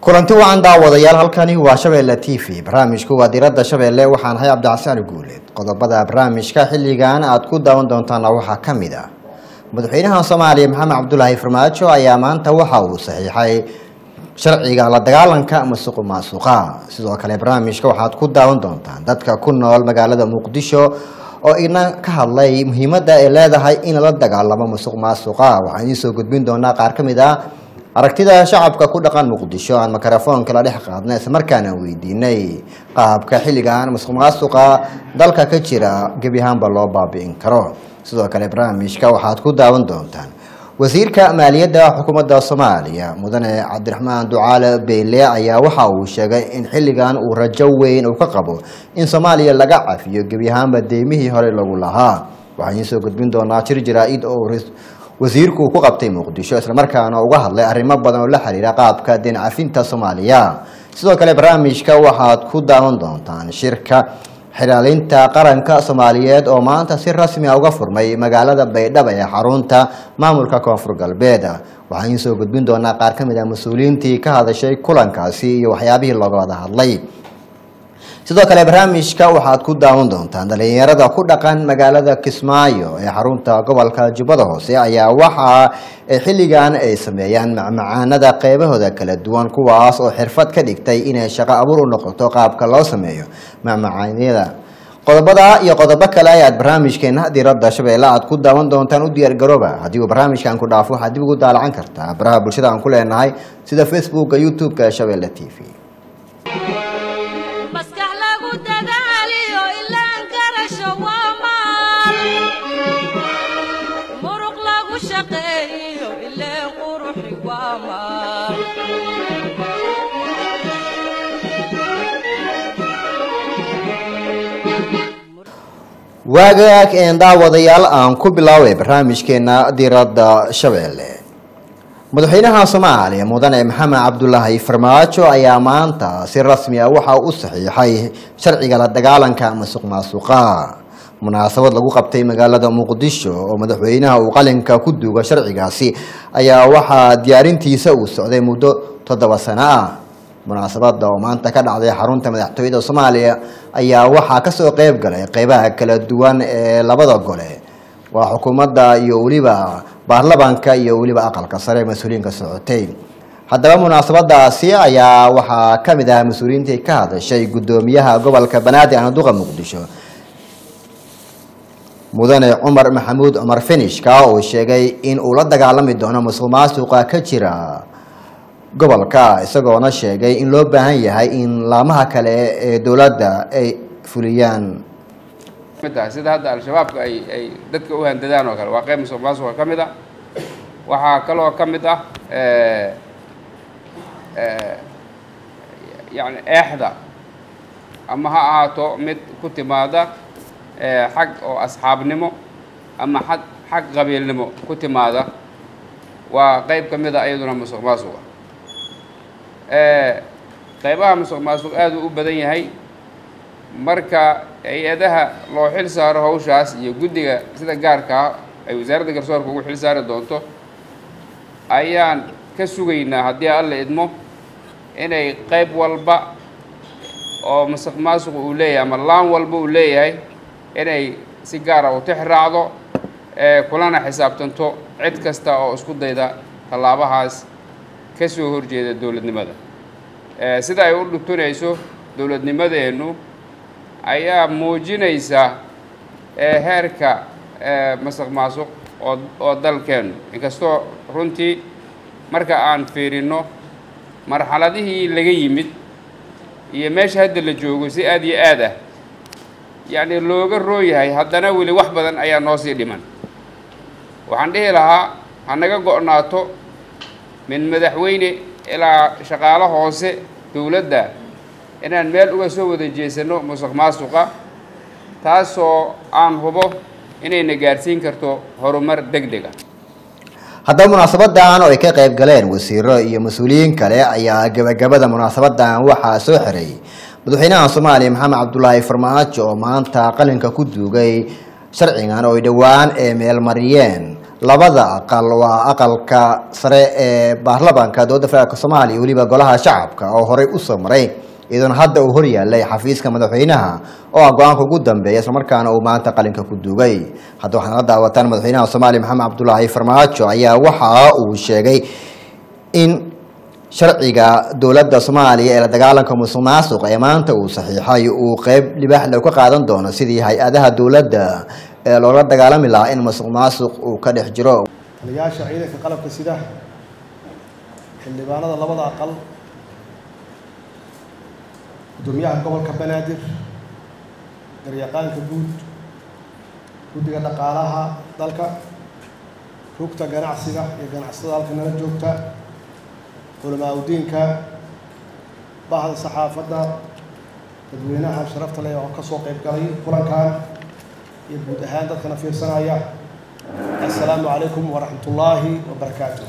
kulanti wacan daawadayaal halkani waa shabeelle t v barnaamijku waa diradda shabeelle waxaan ahay cabdicasaan guuleed qodobada barnaamijka xilligan aad ku daawan doontaana waxaa ka mid ah madaxweynaha soomaaliya maxamed cabdulaahi farmaajo ayaa maanta waxa uu saxiixay sharciga la dagaalanka masuq maasuqa sidoo kale barnaamijka waxaad ku daawan doontaan dadka ku nool magaalada muqdisho oo ina ka hadlay muhiimadda ay leedahay in la dagaalamo masuq maasuqa waxaan idiin soo gudbin doonaa qaar ka mid ah aragtida shacabka ku dhaqan muqdisho aan mikrofoonka la dhex qaadnay islamarkaana weydiinay qaabka xilligan masuq maasuqa dalka ka jira gebi ahaanba loo baabi'in karo sidoo kale barnaamijka waxaad ku daawan doontaan wasiirka maaliyadda xukuumadda soomaaliya mudane cabdiraxmaan ducaale beyle ayaa waxa uu sheegay in xilligan uu rajo weyn uu ka qabo in soomaaliya laga cafiyo gebi ahaanba deymihii hore lagu lahaa waxaan idiin soo gudbin doonaa jir jaraa-id oo wasiirku ku qabtay muqdisho islamarkaana uga hadlay arrimo badan oo la xiriira qaabka deen cafinta soomaaliya sidoo kale barnaamijka waxaad ku daawan doontaan shirka xilaalinta qaranka soomaaliyeed oo maanta si rasmi a uga furmay magaalada baydhabo ee xarunta maamulka koonfur galbeed waxaan idiin soo gudbin doonaa qaar ka mid ah mas-uuliyiintii ka hadashay kulankaasi iyo waxyaabihii looga wada hadlay sidoo kale barnaamijka waxaad ku daawan doontaan dhalinyarada ku dhaqan magaalada kismaayo ee xarunta gobolka jubbada hoose ayaa waxa xilligan ay sameeyaan macmacaanada qeybahooda kala duwan kuwaas oo xirfad ka dhigtay inay shaqo abuur u noqoto qaabka loo sameeyo macmacaanyada qodobada iyo qodobo kale ayaad barnaamijkeena diradda shabeelle aad ku daawan doontaan u diyaargarooba haddii uu barnaamijkan ku dhaafo waxaad dib ugu daalacan kartaa baraha bulshada aan ku leenahay sida facebooka youtube-ka shabeelle t v waagaag een daawadayaal aan ku bilaabay barnaamijkeena diradda shabeelle madaxweynaha soomaaliya mudane maxamed cabdulaahi farmaajo ayaa maanta si rasmi ah waxa u saxiixay sharciga la dagaalanka masuq maasuqa munaasabad lagu qabtay magaalada muqdisho oo madaxweynaha uu qalinka ku duuga sharcigaasi ayaa waxaa diyaarintiisa uu socday muddo toddoba sano ah munaasabada oo maanta ka dhacday xarunta madaxtooyada soomaaliya ayaa waxaa kasoo qeyb galay qeybaha kala duwan ee labada gole waa xukuumadda iyo weliba baarlamanka iyo weliba aqalka sare mas-uuliyiinka socotay haddaba munaasabadaasi ayaa waxaa ka mid ah mas-uuliyiintii ka hadashay guddoomiyaha gobolka banaadir anaduqa muqdisho mudane cumar maxamuud cumar finishka oo sheegay in uu la dagaalami doono musuq maasuqa ka jira gobolka isagoona sheegay in loo baahan yahay in laamaha kale ee dowladda ay fuliyaan sida hadda al-shabaabka ay ay dadka u handadaan oo kale waa qeyb musuq maasuqa ka mid ah waxaa kaloo ka mid ah yani eexda ama ha ahaato mid ku timaada xag oo asxaabnimo ama a xag qabiilnimo ku timaada waa qeyb ka mid a iyaduna musuq maasuqa qeybaha musuq maasuq aad uu u badan yahay marka hay-adaha loo xil saaro hawshaas iyo guddiga sida gaarkaa ay wasaaradda garsoorka ugu xil saari doonto ayaan ka sugaynaa haddii alla idmo inay qeyb walba oo musuq maasuq uu leeyahay ama laan walba uu leeyahay inay si gaara u tix raacdo kulana xisaabtanto cid kasta oo isku dayda tallaabahaas ka soo horjeeda dowladnimada sida ay u dhutunayso dowladnimadeennu ayaa muujinaysa heerka masuq maasuq oo oo dalkeennu inkastoo runtii marka aan fiirinno marxaladihii laga yimid iyo meesha hadda la joogo si aad iyo aad ah yacni looga rooyahay haddana weli wax badan ayaa noo sii dhiman waxaan dhihi lahaa ha naga go-naato min madaxweyne ilaa shaqaalo hoose dowladda inaan meel uga soo wada jeesano musuq maasuqa taasoo aan hubo inayna gaarsiin karto horumar deg deg ah haddaba munaasabadan oo ay ka qayb galeen wasiiro iyo mas-uuliyiin kale ayaa gabagabada munaasabadan waxaa soo xiray madaxweynaha soomaaliya maxamed cabdulaahi farmaajo oo maanta qalinka ku duugay sharcigan oo ay dhowaan ee meelmariyeen labada aqal waa aqalka sare ee baarlamaanka dowladda federaalk soomaaliya weliba golaha shacabka oo horey usoo maray iyadoona hadda uu horyaalay xafiiska madaxweynaha oo ah go-aanka ugu dambeeya islamarkaana uu maanta qalinka ku duugay hadda waxaad la daawataan madaxweynaha soomaaliya maxamed cabdulaahi farmaajo ayaa waxa uu sheegay in sharciga dowladda soomaaliya ee la dagaalanka musuq maasuq ee maanta uu saxiixay uu qeyb libaaxle ka qaadan doono sidii hay-adaha dowladda ee loola dagaalami lahaa in musuq maasuq uu ka dhex jiro taliyayaasha ciidanka qalabka sida xildhibaanada labada aqal gudoomiyaha gobolka banaadir garyaqaanka guud guddiga dhaqaalaha dalka rugta ganacsiga iyo ganacsatada halka nala joogta culamaa udiinka bahda saxaafadda dadweynaha sharafta leh oo ka soo qayb galay kulankan iyo guud ahaan dadkana fiirsanaya assalaamu calaykum waraxmat ullaahi wabarakaatu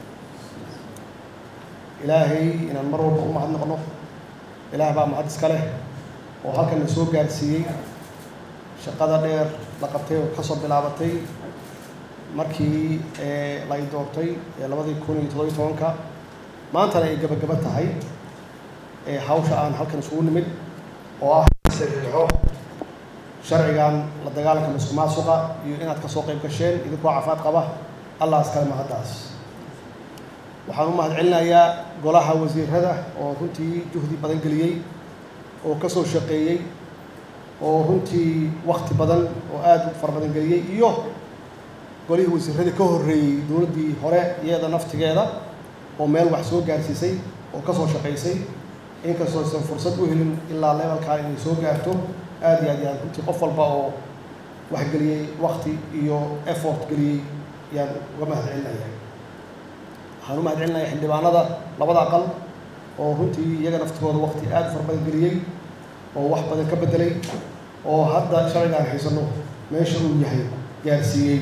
ilaahay inaan mar walba u mahadnaqno ilaah baa mahad iska leh oo halkan na soo gaarsiiyey shaqada dheer la qabtay oo kasoo bilaabatay markii la i doortay labadii kun iyo toddobiyo tobanka maantana ay gabagaba tahay hawsha aan halkan isugu nimid oo ah saxiixo sharcigan la dagaalanka musuq maasuqa iyo inaad kasoo qayb gasheen idinkoo cafaad qaba allah iskale mahaddaas waxaan u mahad celinayaa golaha wasiirada oo runtii juhdi badan geliyey oo ka soo shaqeeyey oo runtii wakti badan oo aada u fara badan geliyey iyo golihii wasiiradii ka horreeyey dowladdii hore iyada naftigeeda oo meel wax soo gaarsiisay oo ka soo shaqaysay inkastoo aysan fursad u helin ilaa levelkaa inay soo gaarto aada iyo aad yaan runtii qof walba oo wax geliyey wakti iyo effort geliyey yaan uga mahad celinaya waxaan u mahad celinaya xildhibaanada labada aqal oo runtii iyaga naftigooda wakti aada u fara badan geliyey oo wax badan ka bedelay oo hadda sharcigaan haysano meesha uu yahay gaarsiiyey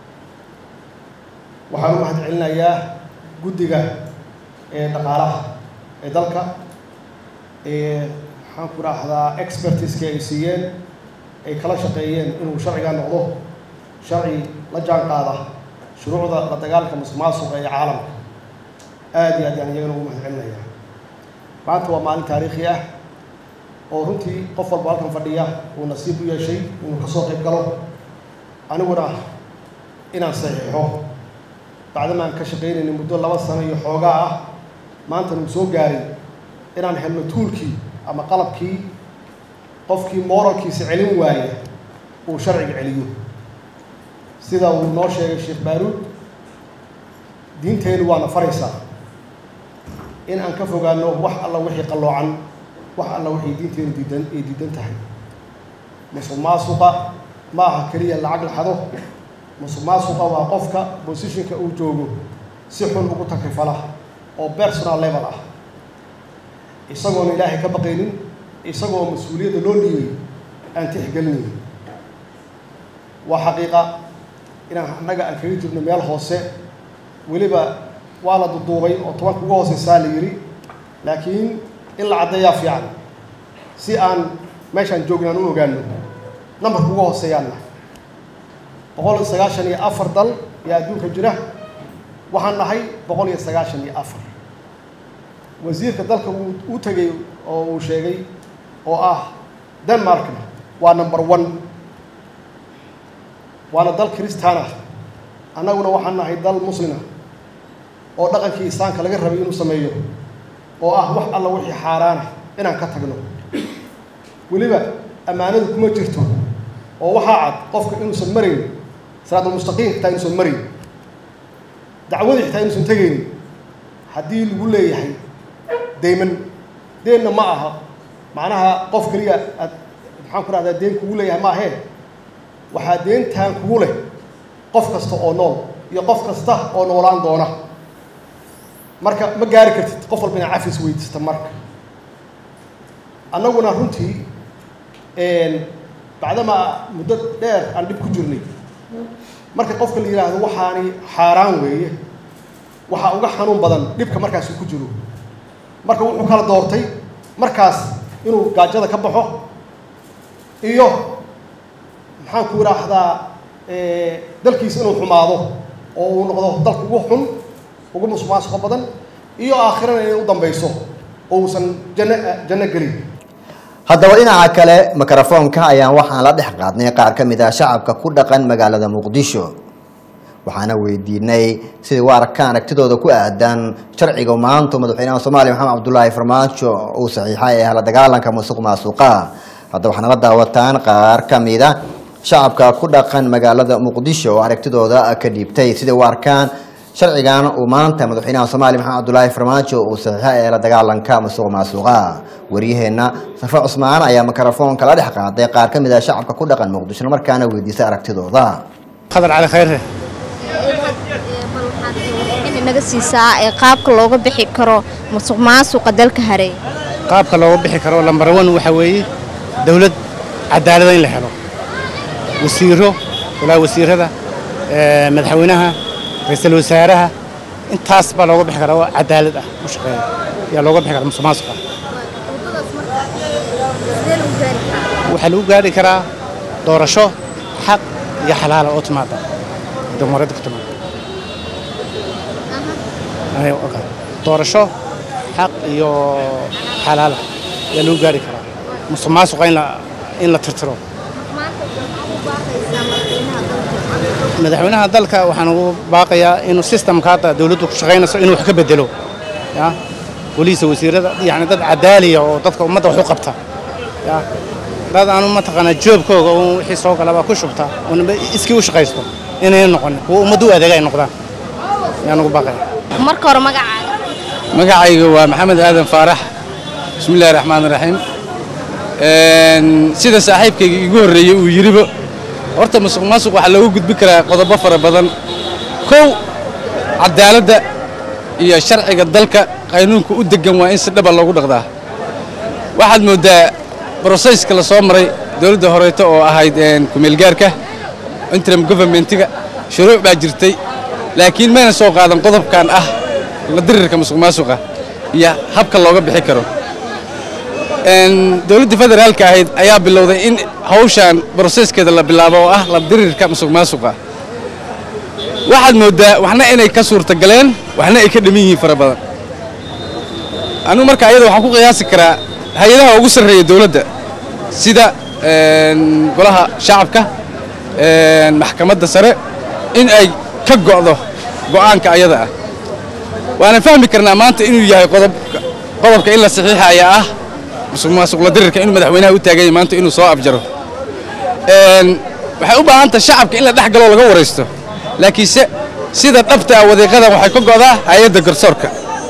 waxaan u mahad celinayaa guddiga ee dhaqaalaha ee dalka ee maxaan ku raahdaa expertiska ay siiyeen ay kala shaqeeyeen inuu sharcigaa noqdo sharci la jaan qaada shuruucda la dagaalanka musuq maasuqa ee caalamka aada iyo aad yaan iyagana ugu mahad celinayaa maanta waa maalin taariikhi ah oo runtii qof walba halkan fadhiya uu nasiib u yeeshay inuu kasoo qayb galo aniguna inaan saxiixo bacdama aan ka shaqaynayna muddo laba sano iyo xoogaa ah maanta nuu soo gaaray inaan helno tuulkii ama qalabkii qofkii moralkiisa celin waaya uu sharciga celiyo sida uu noo sheegay sheekh baaruud diinteennu waana faraysaa in aan ka fogaano wax alla wixii qalloocan wax alla wixii diinteennu diidan ay diidan tahay musuq maasuqa ma aha keliya lacag la xado musuq maasuqa waa qofka bosishinka uu joogo si xun ugu takrifala oo personal level ah isagoona ilaahay ka baqaynin isagoo mas-uuliyadda loo dhiibay aan tixgelinayn waa xaqiiqa inaan annaga aan kaga jirno meel hoose weliba waa la duduubay oo tobanka uga hooseysaa la yidhi laakiin in la caddeeyaa fiican si aan meeshaan joogna aan u ogaano nambarka uga hooseeyaanna boqol iyo sagaashan iyo afar dal iyo adduunka jira waxaan nahay boqol iyo sagaashan iyo afar wasiirka dalka uu u tegay oo uu sheegay oo ah denmarkna waa number one waana dal kristaan ah annaguna waxaan nahay dal muslima oo dhaqankii islaamka laga rabay inuu sameeyo oo ah wax alla wixii xaaraana inaan ka tagno weliba ammaanadu kuma jirto oo waxaa cad qofka inuusan marayn siraadulmustaqiim xitaa inuusan marayn dacwadii xitaa inuusan tegaynin haddii lagu leeyahay dayman deenna ma aha macnaha qof keliya aad maxaan ku rahdaa deen kugu leeyahay ma ahee waxaa deentaan kugu leh qof kasta oo nool iyo qof kasta oo noolaan doona marka ma gaari kartid qof walba inaa cafis weydiista marka annaguna runtii bacdamaa muddo dheer aan dhib ku jirnay marka qofka la yidhaahdo waxaani xaaraan weeye waxaa uga xanuun badan dhibka markaas uu ku jiro marka wuxuu kala doortay markaas inuu gaajada ka baxo iyo maxaan ku idhaahdaa dalkiisa inuu xumaado oo uu noqdo dalka ugu xun ugu musuqmaasuqa badan iyo aakhirana inay u dambeyso oo uusan janno janno gelin haddaba dhinaca kale mikrofoonka ayaan waxaan la dhex qaadnay qaar ka mid ah shacabka ku dhaqan magaalada muqdisho waxaana weydiinay siday u arkaan aragtidooda ku aadan sharciga maanta madaxweynaha soomaaliya maxamed cabdulaahi farmaajo uu saxiixay ee la dagaalanka musuq maasuqa haddaba waxaana la daawataan qaar ka mid a shacabka ku dhaqan magaalada muqdisho oo aragtidooda ka dhiibtay siday u arkaan sharcigan uu maanta madaxweynaha soomaaliya maxamed cabdulaahi farmaajo uu saxiixay ee la dagaalanka musuq maasuqa waryaheena safe cusmaan ayaa mikrofoonka la dhex qaaday qaar ka mid ah shacabka ku dhaqan muqdisho markaana weydiisay aragtidooda qadar cali khayre naga siisaa ee qaabka looga bixi karo musuq maasuqa dalka hareey qaabka looga bixi karo lambar one waxaa weeye dowlad cadaalada in la helo wasiiro walaa wasiirada madaxweynaha ra-iisul wasaaraha intaas baa looga bixi karaa oo cadaalad ah u shaqeeya yaa looga bixi karaa musuq maasuqa waxaa lagu gaari karaa doorasho xaq iyo xalaala oo timaada damareedda ku timaada doorasho xaq iyo xalaala ayaa lagu gaari karaa musuq maasuqa in la tirtiro madaxweynaha dalka waxaan ugu baaqayaa inuu sistamka hadda dawladdu ku shaqaynayso inuu wax ka bedelo ya boliisa wasiirada yani dad cadaaliya oo dadka ummadda wax u qabta ya dad aanu mataqaanaa joobkooga oo wixii soo galaba ku shubta oo iskii u shaqaysto inay noqonin kuwa ummaddu u adeega ay noqdaan ayaan ugu baaqaya marka hore magacaaga magacayga waa maxamed aadan faarax bismi illahi raxmaan raxiim sida saaxiibkayga igu horreeyey uu yidhiba horta musuq maasuq waxaa loogu gudbin karaa qodobo fara badan kow cadaaladda iyo sharciga dalka qaynuunka u deggan waa in si dhaba loogu dhaqdaa waxaad mooddaa broseyska la soo maray dowladda horeeto oo ahayd kumeelgaarka interim governmentiga shuruuc baa jirtay laakiin mayna soo qaadan qodobkan ah la dirirka musuq maasuqa iyo habka looga bixi karo dowladda federaalka ahayd ayaa bilowday in hawshan broseskeeda la bilaabo oo ah la dirirka musuq maasuqa waxaad mooddaa waxna inay ka suurtagaleen waxna ay ka dhaman yihiin fara badan anugu marka ayada waxaan ku qiyaasi karaa hay-adaha ugu sarreeya dowladda sida golaha shacabka maxkamadda sare in ay ka go'do go'aanka ayada ah waana fahmi karnaa maanta inuu yahay qodobka in la saxiixa ayaa ah musuq maasuqla dirirka inuu madaxweynaha u taaganya maanta inuu soo afjaro waxay u baahantaha shacabka in la dhex galoo laga waraysto laakiinse sida dhabta ah wadiiqadan waxay ka go'daa hay-adda garsoorka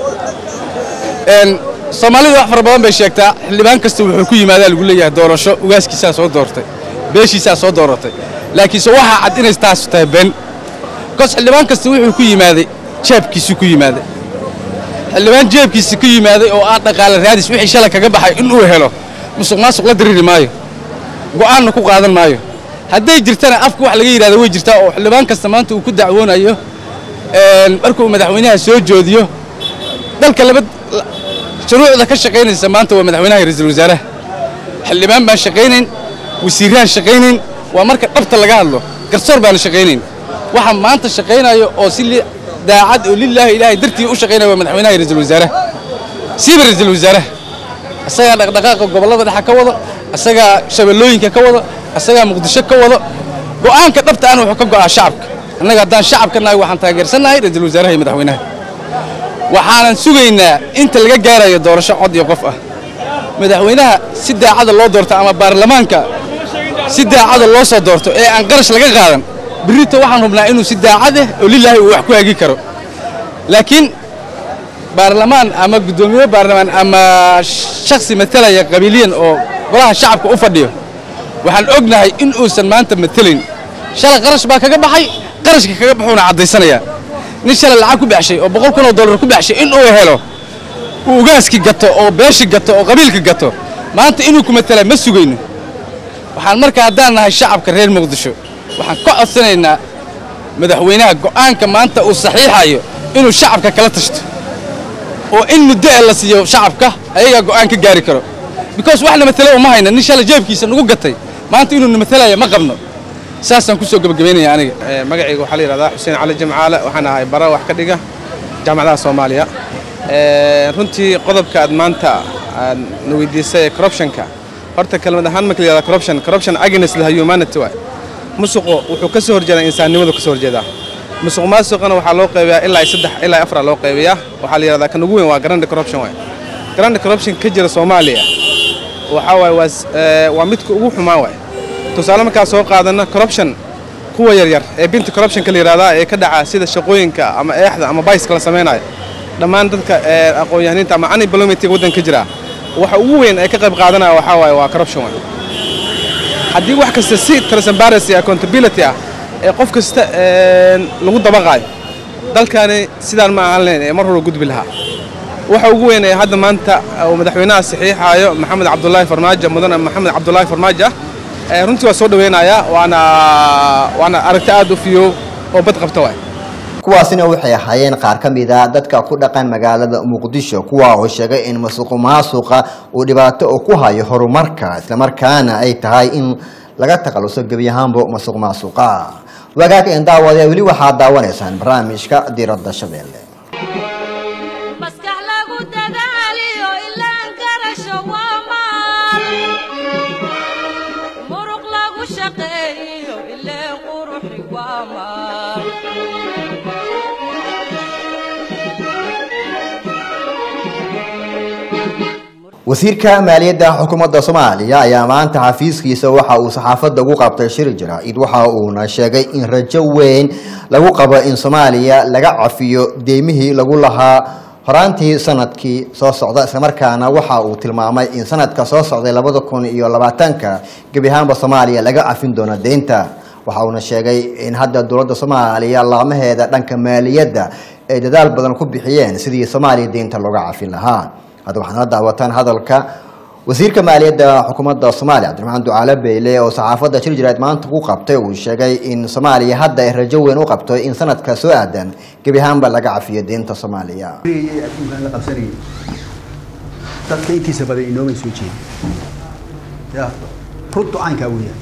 soomaalida wax fara badan bay sheegtaa xildhibaan kasta wuxuu ku yimaadaa lagu leeyahay doorasho ugaaskiisaa soo doortay beeshiisaa soo dooratay laakiinse waxaa cad inay taas tahay been bikoos xildhibaan kasta wuxuu ku yimaaday jeebkiisuu ku yimaaday xildhibaan jeebkiisa ku yimaaday oo ah dhaqaale raadis wixii shalay kaga baxay inuu helo musuq maasuq la diriri maayo go'aanna ku qaadan maayo hadday jirtana afka wax laga yidhahdo way jirtaa oo xildhibaan kasta maanta uu ku dacwoonayo markuu madaxweynaha soo joodiyo dalka laba shuruucda ka shaqaynaysa maanta waa madaxweynaha ra-iisul wasaaraha xildhibaan baan shaqaynayn wasiiraan shaqaynayn waa marka dhabta laga hadlo garsoor baana shaqaynayn waxa maanta shaqaynayo oo si daacad oo lilaahi ilaahay dartii u shaqaynaya waa madaxweynaha ra-iisul wasaaraha siiba ra-iisul wasaaraha asagaa dhaqdhaqaaqa gobollada dhexa ka wado asagaa shabeellooyinka ka wado asagaa muqdisho ka wado go'aanka dhabta ana wuxuu ka go'aa shacabka annaga haddaan shacabka nahay waxaan taageersannahay ra-iisul wasaaraha iyo madaxweynaha waxaanan sugaynaa inta laga gaarayo doorasho cod iyo qof ah madaxweynaha si daacada loo doorto ama baarlamaanka si daacada loo soo doorto ee aan qarash laga qaadan birrito waxaan hubnaa inuu si daacadeh oo lilaahi uu wax ku hagi karo laakiin baarlamaan ama guddoomiye baarlamaan ama shaksi matalaya qabiiliyan oo golaha shacabka u fadhiyo waxaan ognahay in uusan maanta matelayn shalay qarash baa kaga baxay qarashka kaga baxuuna caddaysanayaa nin shalay lacag ku baxshay oo boqol kun oo dollar ku baxshay in uu helo uu ugaaski gato oo beeshi gato oo qabiilka gato maanta inuu ku matala ma sugayno waxaan marka haddaan nahay shacabka reer muqdisho waxaan ka codsanaynaa madaxweynaha go'aanka maanta uu saxiixayo inuu shacabka kala tashto oo in muddo ee la siiyo shacabka ayagaa go'aan ka gaari karo because wax na matelo uma hayna nin shalay jeebkiisa nagu gatay maanta inuu na matalaya ma qabno saasaan kusoo gebagabaynaya aniga magacayga waxaa la yidhahdaa xuseen cali jimcaale waxaan ahay bara wax ka dhiga jaamacadaha soomaaliya runtii qodobka aad maanta aad na weydiisay ee corruptionka horta kelmad ahaan marka la yidhahda corruption corruption against the humanity waay musuqu wuxuu ka soo horjeedaa insaannimadu ka soo horjeedaa musuq maasuqana waxaa loo qaybiyaa ilaa saddex ilaa afar loo qaybiyaa waxaa la yidhahdaa kan ugu weyn waa grand corruption waay grand corruption ka jira soomaaliya waxaa waay waa waa midka ugu xumaa waay tusaale markaa soo qaadana corruption kuwa yaryar ee binta corruptionka la yidhahdaa ee ka dhaca sida shaqooyinka ama eexda ama bayska la samaynayo dhammaan dadka aqoon-yahaniinta ama unemploymentiga waddanka ka jira waxa ugu weyn ee ka qayb qaadanaya waxaa waaye waa corruption waay haddii wax kasta si transparency accountability ah ee qof kasta lagu dabaqaayo dalkani sidaan ma ahaan lahayn ee mar hore gudbi lahaa waxa ugu weyn ee hadda maanta uu madaxweynaha saxiixaayo maxamed cabdulaahi farmaajo mudane maxamed cabdulaahi farmaajo ah runtii waa soo dhaweynayaa waana waana aragti aad u fiyo oo bad qabta waay kuwaasina waxay ahaayeen qaar ka mid a dadka ku dhaqan magaalada muqdisho kuwa oo sheegay in masuq maasuqa uu dhibaato oo ku hayo horumarka islamarkaana ay tahay in laga takhaluso gebi ahaanba masuq maasuqa wagaagka in daawada weli waxaad daawanaysaan barnaamijka diradda shabeelle maskax lagu dadaaliyo ilaan garasho waa maal muruq lagu shaqeeyo ileen quruxi waa maal wasiirka maaliyadda xukuumadda soomaaliya ayaa maanta xafiiskiisa waxa uu saxaafadda ugu qabtay shir jaraa'id waxa uuna sheegay in rajo weyn lagu qabo in soomaaliya laga cafiyo deymihii lagu lahaa horaantii sanadkii soo socda islamarkaana waxa uu tilmaamay in sanadka soo socday labada kun iyo labaatanka gebi ahaanba soomaaliya laga cafin doono deynta waxa uuna sheegay in hadda dowladda soomaaliya laamaheeda dhanka maaliyadda ay dadaal badan ku bixiyeen sidii soomaaliya deynta looga cafin lahaa hadda waxaad nala daawataan hadalka wasiirka maaliyadda xukuumadda soomaaliya cabdiraxmaan ducaale beyle oo saxaafadda shir jiraad maanta ku qabtay uu sheegay in soomaaliya hadda ay rajo weyn u qabto in sanadka soo aadan gebi ahaanba laga cafiyo deynta soomaaliya adduunkaan la qabsanayay dadka intiisa badan inoomay soo jeedin ya runtu caynkaa weeyaan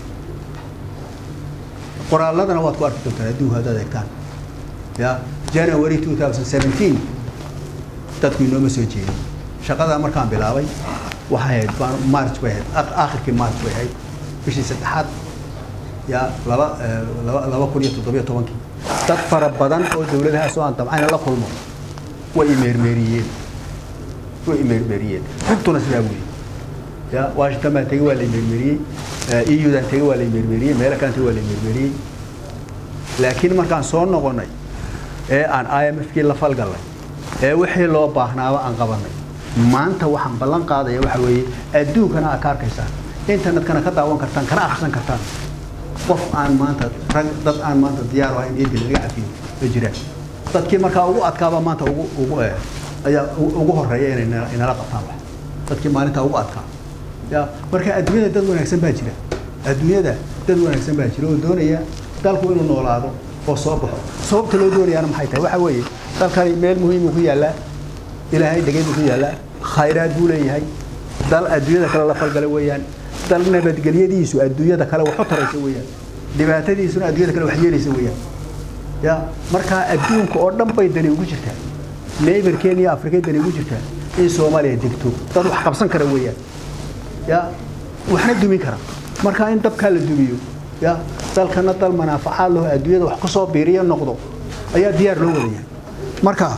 qoraalladana waad ku arki doontaan adduunka haddaad eegtaan ya january 2017 dadku inooma soo jeedin shaqadaa markaan bilaabay waxay ahayd baan- march bay ahayd aq- aakhirkii march bay ahayd bishii saddexaad ya laba eh, laba laba kun iyo toddobiyo tobankii dad fara badan oo dowladahaas oo aan dabcayna la kulmo way imeermeeriyeen way imeermeeriyeen runtuna sidaa weeye ya washington baan tegey waa la imeermeeriyey eudan tegey waa la imeermeeriyey meelo kalan tegey waa la imeermeeriyey laakiin markaan soo noqonnay ee aan imfkii la falgallay ee wixii loo baahnaaba aan qabanay maanta waxaan ballan qaadaya waxa weeye adduunkana aad ka arkaysaan internetkana ka daawan kartaan kana akhrisan kartaan qof aan maanta rag dad aan maanta diyaar u ahayn eedil laga cafiyo ma jiraan dadkii markaa ugu adkaaba maanta ugu ugu eh, ayaa u- ugu horeeya inay nala- inala qabtaan wax dadkii maalintaa ugu adkaa ya marka adduunyada dad wanaagsan baa jira adduunyada dad wanaagsan baa jira oo doonaya dalku inuu noolaado oo soo baxo sababta loo doonayaana maxay tahay waxa weeye dalkani meel muhiimuu ku yaallaa ilaahay dhegeyduu ku yaallaa khayraad buu leeyahay dal adduunyada kale la falgala weeyaan dal nabadgelyadiisu adduunyada kale wax u taraysa weeyaan dhibaatadiisuna adduunyada kale wax yeelaysa weeyaan ya markaa adduunka oo dhan bay dani ugu jirtaa neighborkeen iyo afrikay dani ugu jirtaa in soomaaliya degto dad wax qabsan kara weeyaan ya waxna dumin kara marka in dabkaa la dumiyo ya dalkana dal manaafacaad laho adduunyada wax kusoo biiriyo noqdo ayaa diyaar loo wadaya marka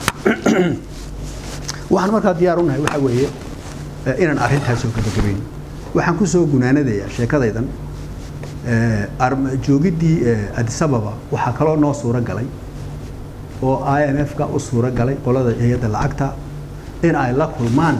waxaan markaa diyaar u nahay waxa weeye eh, inaan arrintaas soo gabagabayno waxaan kusoo gunaanadayaa sheekadaydan eh, arm- joogiddii eh, addis ababa waxaa kaloo noo suuro galay oo i m f ka u suuro galay qolada hay-adda lacagta in ay la kulmaan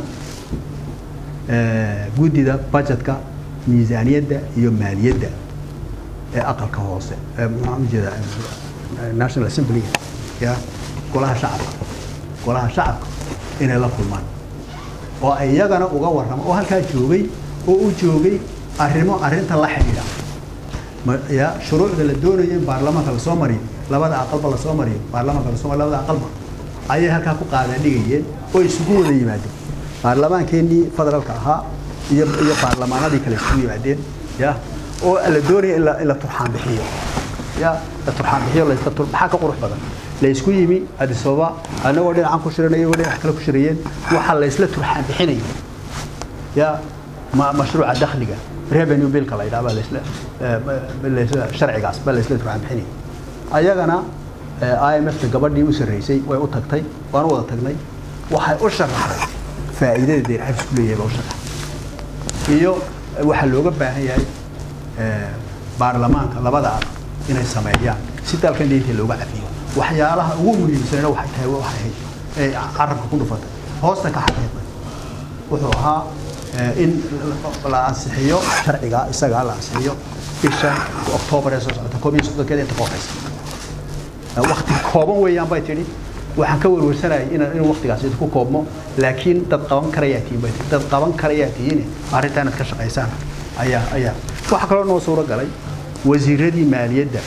eh, guddida budgetka miisaaniyadda iyo maaliyadda ee aqalka hoose ee maxaan ujeedaa eh, national assembly ya golaha shacabka golaha shacabka inay la kulmaan oo ay iyagana uga warramo oo halkaa joogay oo u joogay arrimo arrinta la xidhiidha ma- ya shuruucda la doonayo in baarlamaanka lasoo mariyo labada aqalba lasoo mariyo baarlamaanka lasoo mariyo labada aqalba ayay halkaa ku qaadaan dhigayeen oo isugu wada yimaadeen baarlamaankeenii federaalka ahaa iyo iyo baarlamaanadii kale isugu yimaadeen ya oo la doonaya in la in la turxaan bixiyo ya la turxaan bixiyo laysla tur maxaa ka qurux badan laysku yimi addis ababa annagoo dhinacan ku shiranaya iyagoo dhinac kale ku shirayeen waxaa laysla turxaan bixinaya ya ma mashruuca dakhliga revenue billka la yidhaha baa laysla laysla sharcigaas baa laysla turxaan bixinaya ayagana IMF-ta gabadhii u sarreysay way u tagtay waan u wada tagnay waxay u sharaxday faa'iidada deyn xabisku leeyahay baa u sharaxday iyo waxaa looga baahan yahay baarlamaanka labada aqal inay sameeyaan si dalkan deynta looga cafiyo waxyaalaha ugu muhiimsanna waxay tahay waxay ahayd ee carabka ku dhufatay hoosta ka xaqiiqday wuxuu ahaa in la ansixiyo sharciga isagaa la ansixiyo bisha oktoobar ee soo socota koob iyo soddonkeeda inta ka horeysa wakti kooban weeyaan bay tidhi waxaan ka warwarsanayay inaan in waktigaas idinku koobmo laakiin dad qaban karayaa tihiin bay tihi dad qaban karayaa tihiin arrintaa inaad ka shaqaysaan ayaa ayaa waxaa kaloo noo suuro galay wasiiradii maaliyadda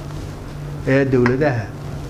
ee dowladaha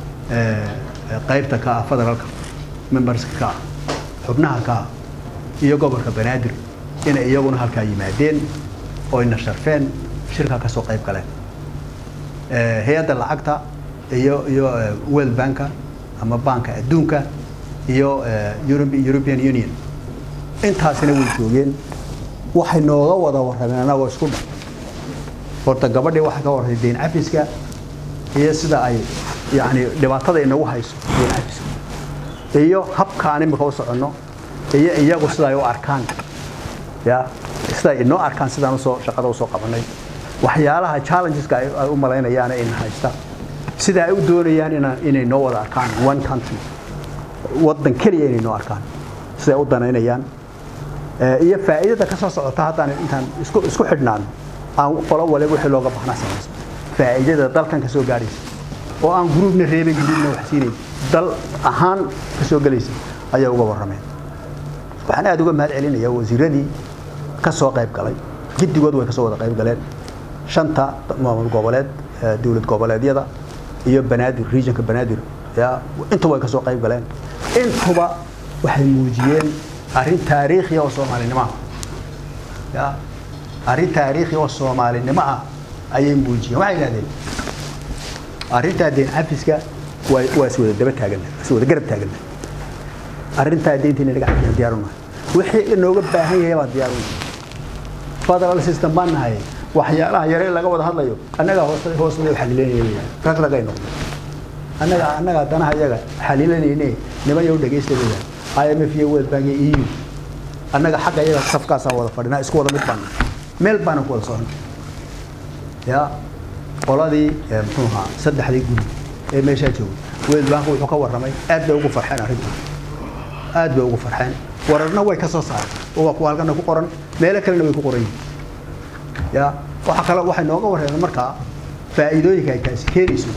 qaybta ka ah federaalka memberska ka ah xubnaha ka ah iyo gobolka banaadir inay iyaguna halkaa yimaadeen oo ina sharfeen shirkaa ka soo qayb galeen hay-adda lacagta iyo iyo world banka ama banka adduunka iyo european union intaasina way joogeen waxay nooga wada warrameen annagoo isku dhan horta gabadhii waxay ka warramay deyn cafiska iyo sida ay yani dhibaatada inagu hayso deyn cafiska iyo habkaan imika u soconno iyo iyagu sida ay u arkaan ya sida ay inoo arkaan sidaan usoo shaqada usoo qabanay waxyaalaha challengeska ay u malaynayaan in haysta sida ay u doonayaan inaan inay noo wada arkaan one country waddan keliya inay noo arkaan siday u danaynayaan iyo faa'iidada ka soo socota haddaan intaan isku isku xidhnaano aan qolo waliba wixii looga baahnaa samayso faa'iidada dalkan ka soo gaadhaysa oo aan gruubna reebay gruubna wax siinayn dal ahaan ka soo gelaysa ayay uga warrameen waxaan aada uga mahad celinayaa wasiiradii ka soo qayb galay giddigood way ka soo wada qayb galeen shanta maamul goboleed dowlad goboleedyada iyo banaadir regionka banaadir ya intuba way ka soo qayb galeen intuba waxay muujiyeen arrin taariikhi oo soomaalinimo ah ya arrin taariikhi oo soomaalinimo ah ayay muujiyeen waxay yidhahdeen arrintaa deen cafiska waa waa is wada daba taaganna is wada garab taaganna arrintaa deynta inaga cafiyaan diyaar unahay wixii inooga baahan yahay baan diyaar unahay federal system baan nahay waxyaalaha yare laga wada hadlayo annagaa hoos hoosna xalilanayay rag ragay noqday annaga annaga danaha iyaga xalilanayne niman yow dhegaysta leeyahay IMF iyo World Bank iyo EU annaga xagga iyaga safkaasaan wada fadhinaa isku wada mid baan meel baanan ku wada socon ya qoladii muxuu ahaa saddexdii guri ee meeshaa joogay World Bank wuxuu ka warramay aad bay ugu farxeen arrintan aad bay ugu farxeen wararna way ka soo saareen oo waa kuwa halkana ku qoran meelo kalena way ku qoran yihiin ya waxa kale waxay nooga warreeyeen markaa faa'iidooyinka ay taasi keenayso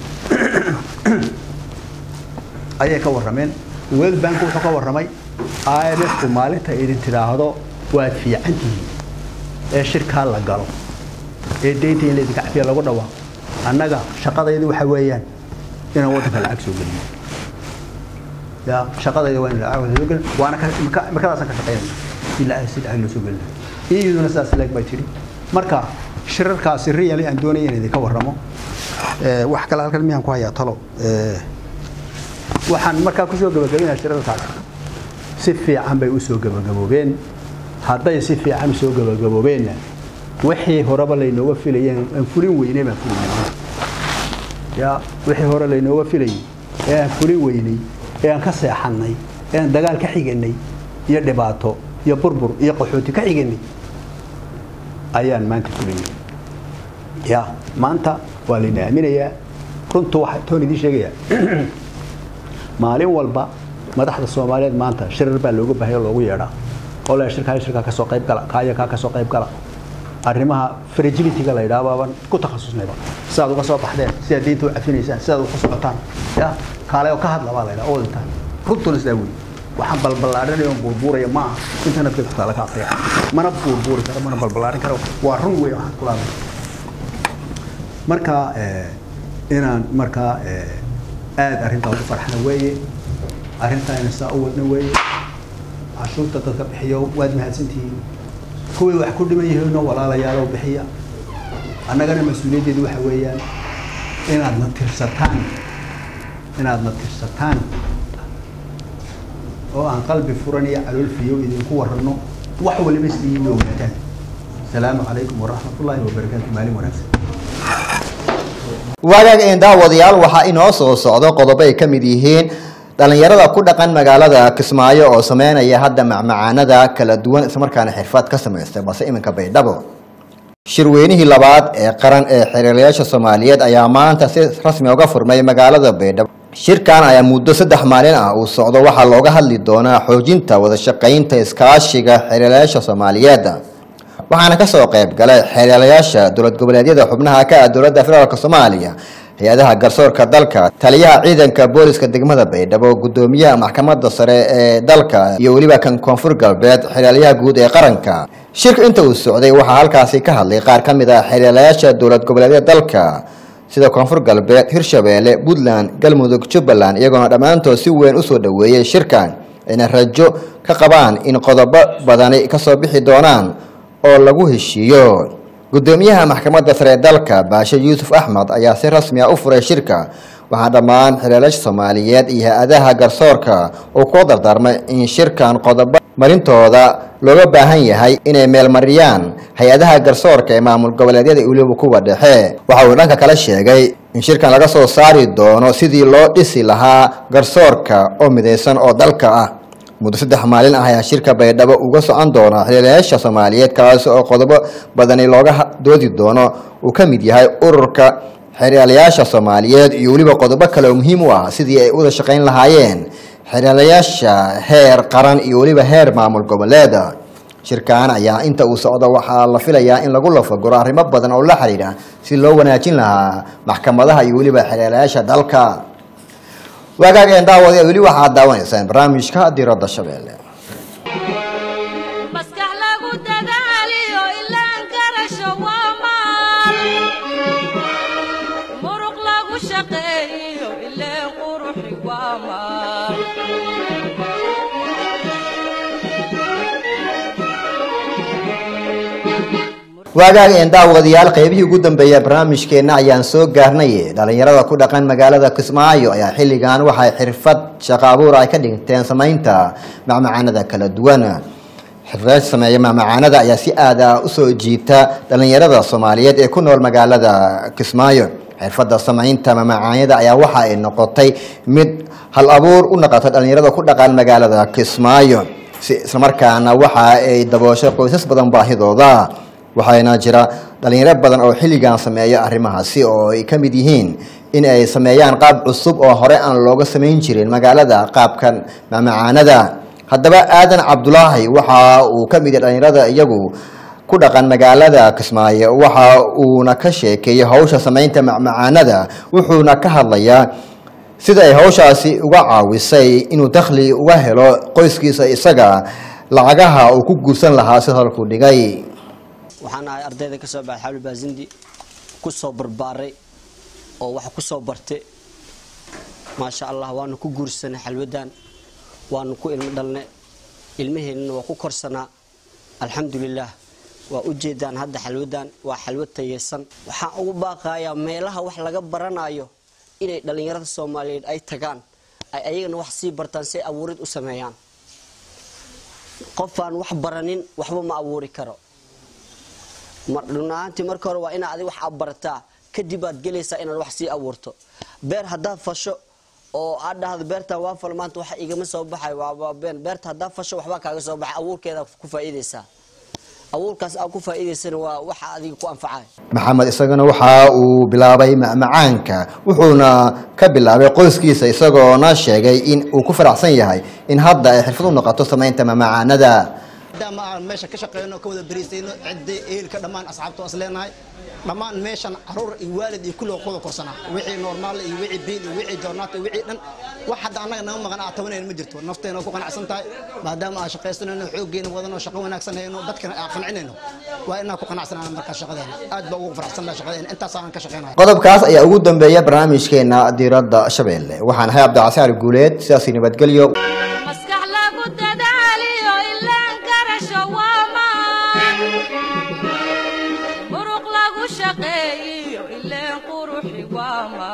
ayay ka warrameen world bank wuxuu ka warramay IMF-ku maalinta idin tidhaahdo waad fiican tihiin ee shirkaa la galo ee deynta in laydinka cafiya lagu dhawaaqo annaga shaqadaydu waxa weeyaan inaan waddanka lacag soo geliyo ya shaqadayda waa in lacag soo geliyo waana markadaasaan ka shaqaynayna ilaa si lacag loo soo gelinayo iyaduna sidaas leeg bay tidhi marka shirarkaasi really aan doonaya in idinka warramo wax kale halkan miyaan ku hayaa talo waxaan markaa kusoo gabagabaynaa shirarkaasi si fiican bay usoo gabagaboobeen hadday si fiican usoo gabagaboobeenna wixii horeba laynooga filayeen aan fulin weynay baan fulinay ya wixii hore laynooga filayay ee aan fulin weynay ee aan ka seexannay ee aan dagaal ka xiganay iyo dhibaato iyo burbur iyo qaxooti ka xiganay ayaan maanta fulinay ya maanta waa layna aaminayaa runtu waxa toon idiin sheegayaa maalin walba madaxda soomaaliyeed maanta shirar baa looga baahaya loogu yeedhaa oo la shirkaa shirkaa ka soo qayb gala kaaya kaa ka soo qayb gala arrimaha fragility-ga la yidhaha baaban ku takhasusnayba sidaad uga soo baxdeen sidaad diinta u cafinaysaan sidaad uga socotaan ya kaale oo ka hadla baa la yidhaha all the time runtuna sidaa weyi waxaan balballaarinayo on buurbuuraya ma aha internetka xitaa laga aqriya mana buurbuuri karo mana balballaarin karo waa run weyn waxaan kula hadlay marka inaan markaa aad arrintaa ugu farxana weeye arrintaa ina saa u wadna weeye cashuurta dadka bixiyo waad mahadsantihiin kuwii wax ku dhiman yihiinoo walaalayaalow bixiya annagana mas-uuliyaddeedu waxa weeyaan inaadna tirsataan inaadna tirsataan oo aan qalbi furan iyo calool fiyow idinku warranno wax waliba sidiina ogaataan asalaamu calaykum waraxmatullaahi wabarakaatu maalin wanaagsan waagaag een daawadayaal waxaa inoo soo socdo qodobo ay ka mid yihiin dhalinyarada ku dhaqan magaalada kismaayo oo sameynaya hadda macmacaanada kala duwan islamarkaana xirfad ka samaystay balse iminka baydhabo shirweynihii labaad ee qaran ee xiriirayaasha soomaaliyeed ayaa maanta si rasmi uga furmay magaalada baydhabo shirkan ayaa muddo saddex maalin ah uu socdo waxaa looga hadli doonaa xoojinta wadashaqaynta iskaashiga xiriirayaasha soomaaliyeed waxaana kasoo qayb galay xeelelayaasha dowlad goboleedyada xubnaha ka ah dowladda federaalk soomaaliya hay-adaha garsoorka dalka taliyaha ciidanka booliska degmada baydhabo gudoomiyaha maxkamadda sare ee dalka iyo weliba kan koonfur galbeed xeelelayaha guud ee qaranka shirka inta uu socday waxaa halkaasi ka hadlay qaar ka mid ah xeelelayaasha dowlad goboleedyada dalka sida koonfur galbeed hirshabeelle puntland galmudug jubbaland iyagoona dhammaantood si weyn usoo dhoweeyey shirkan ayna rajo ka qabaan in qodobo badani kasoo bixi doonaan oo lagu heshiiyo gudoomiyaha maxkamadda sare ee dalka baashe yuusuf axmed ayaa si rasmi ah u furay shirka waxaa dhammaan xiriirayaasha soomaaliyeed iyo hay-adaha garsoorka uu kula dardaarmay in shirkan qodobo marintooda looga baahan yahay inay meelmariyaan hay-adaha garsoorka ee maamul goboleedyada weliba kuwa dhexe waxa uu dhanka kale sheegay in shirkan laga soo saari doono sidii loo dhisi lahaa garsoorka oo midaysan oo dalka ah muddo saddex maalin ah ayaa shirka baydhabo uga socon doona xiriirayaasha soomaaliyeed kaasi oo qodobo badani looga doodi doono uu ka mid yahay ururka xiriirayaasha soomaaliyeed iyo weliba qodobo kale oo muhiim u ah sidii ay uwada shaqayn lahaayeen xiriirayaasha heer qaran iyo weliba heer maamul goboleeda shirkan ayaa inta uu socdo waxaa la filayaa in lagu lafaguro arrimo badan oo la xiriira si loo wanaajin lahaa maxkamadaha iyo weliba xiriirayaasha dalka waagaageen daawada weli waxaad daawanaysaan barnaamijka diradda shabeelle maskax lagu dadaaliyo ilaan garasho waa maal muruq lagu shaqeeyo ileen quruxi waa maal waagaageen daawadayaal qeybihii ugu dambeeya barnaamijkeenna ayaan soo gaarnay dhalinyarada ku dhaqan magaalada kismaayo ayaa xilligan waxay xirfad shaqo abuur ay ka dhigteen samaynta macmacaanada kala duwan xirfad sameeya macmacaanada ayaa si aad ah usoo jiita dhalinyarada soomaaliyeed ee ku nool magaalada kismaayo xirfadda samaynta macmacaanada ayaa waxa ay noqotay mid hal abuur u noqota dhalinyarada ku dhaqan magaalada kismaayo si islamarkaana waxa ay dabooshay qoysas badan baahidooda waxaana jira dhalinyaro badan oo xilligan sameeya arrimahaasi oo ay ka mid yihiin in ay sameeyaan qaab cusub oo hore aan looga samayn jirin magaalada qaabkan macmacaanada haddaba aadan cabdulaahi waxa uu ka mid yahay dhalinyarada iyagu ku dhaqan magaalada kismaayo waxa uuna ka sheekeeyey hawsha samaynta macmacaanada wuxuuna ka hadlayaa sida ay hawshaasi uga caawisay inuu dakhli uga helo qoyskiisa isaga lacagaha uu ku guursan lahaa si halkuu dhigay waxaan ahay ardayda ka soo baxay xawli baasindi ku soo barbaaray oo wax ku soo bartay maasha allah waanu ku guursanay xalwadan waanu ku ilmo dhalnay ilmaheennana waa ku korsanaa alxamdulilaah waa u jeedaan hadda xalwadan waa xalwad tayeysan waxaan ugu baaqayaa meelaha wax laga baranayo inay dhallinyarada soomaaliyeed ay tagaan ay ayagana wax sii bartaan si ay abuurid u sameeyaan qofaan wax baranin waxba ma abuuri karo dhunahaantii marka hore waa inaad adig wax barataa kadib aad gelaysaa inaad wax sii abuurto beer haddaad fasho oo aad dhahdo beertan waa fal maanta wax igama soo baxay waa been beerta haddaad fasho waxbaa kaaga soo baxay abuurkeeda ku faa'iidaysaa abuurkaas aad ku faa'iidaysana waa waxa adiga ku anfacay maxamed isagana waxa uu bilaabay macmacaanka wuxuuna ka bilaabay qoyskiisa isagoona sheegay in uu ku faraxsan yahay in hadda ay xirfad u noqoto samaynta macmacaanada maadaama aan meesha ka shaqeyno ka wada beriisayno cidda ehelka dhammaan asxaabta is leenahay dhammaan meeshan caruur iyo waalid iyo kulliga kuwada korsanaa wixii normaal iyo wixii biil iyo wixii joornaata iyo wixii dhan wax hadda annaga naga maqan aa tabanayna ma jirto nafteena ku qanacsan tahay maadaama aan shaqaysanayno xooggeena wadano shaqo wanaagsan hayno dadkana aan qancinayno waa inaan ku qanacsanaan markaa shaqadeena aad baa ugu faraxsannaha shaqadeena intaas aan ka shaqeynaya qodobkaas ayaa ugu dambeeya barnaamijkeena diiradda shabeelle waxaan ahay cabdicasiar guuleed sidaasi nabadgelyo maskax lagu dadaaliyo ilaan garasho waa maan muruq lagu shaqeeyiyo ileen quruxi waa maal